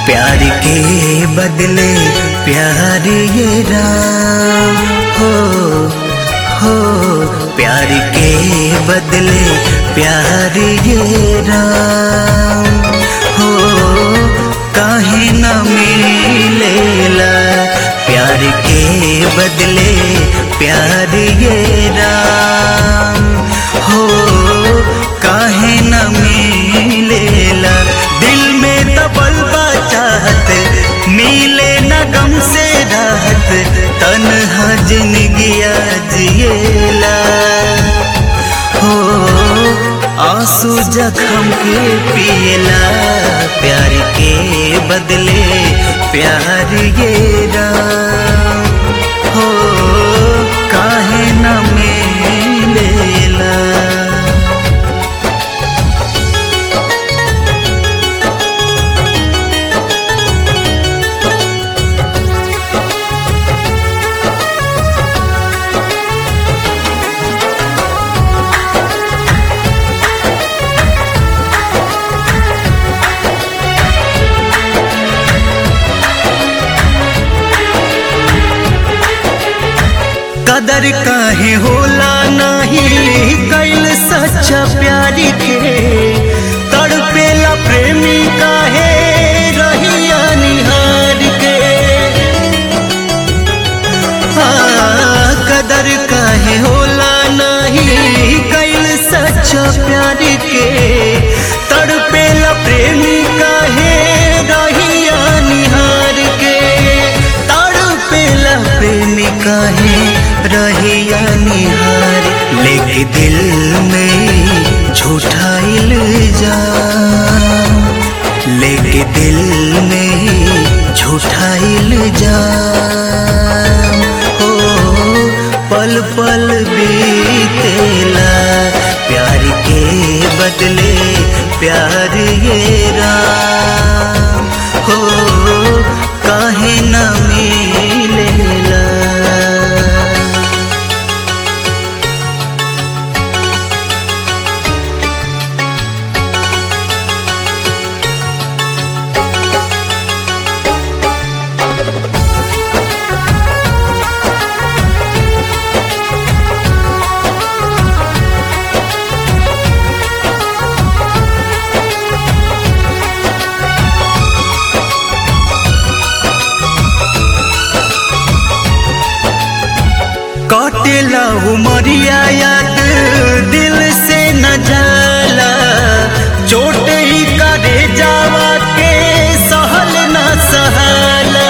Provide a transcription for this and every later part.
प्यार के बदले प्यार ये राम हो हो प्यार के बदले प्यार ये राम हो काहे न मिलेला प्यार के बदले प्यार ये राम हो काहे न मिलेला दिल में दबल बा चाहत मिले न गम से राहत तन्हा जिंदगिया जिएला हो आंसू जखम के पिएला प्यार के बदले प्यार ये राम हो काहे न मिलेला कदर काहे होला नहीं कैल सच्चा प्यारी के तड़पेला प्रेमी काहे रहिया निहार के हाँ, कदर काहे होला नहीं कैल सच्चा प्यारी के तड़पेला प्रेमी काहे रहिया निहार के तड़पेला प्रेमी काहे रहिया निहार लेके दिल में झूठा इल्जाम लेके दिल में झूठा इल्जाम हो पल पल बीतेला प्यार के बदले प्यार ये राम हो काहे न मिलेला कटेला उमरिया याद दिल से न जाला चोट ही करे जावा के सहल न सहाला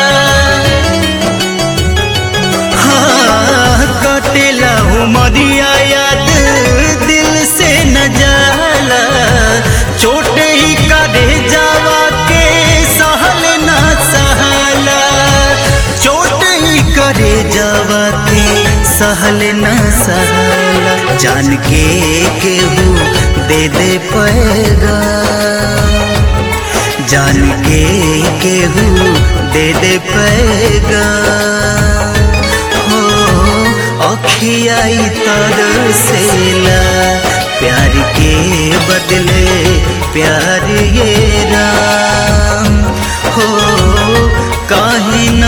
हाँ कटेला उमरिया याद दिल से न जाला चोट ही करे जावा के सहल न सहाला चोट ही करे जावा के सहल न सहला जान के केहू दे दे पैगा जान के केहू दे दे पैगा हो अखियाई तर सेला प्यार के बदले प्यार ये राम हो काहे न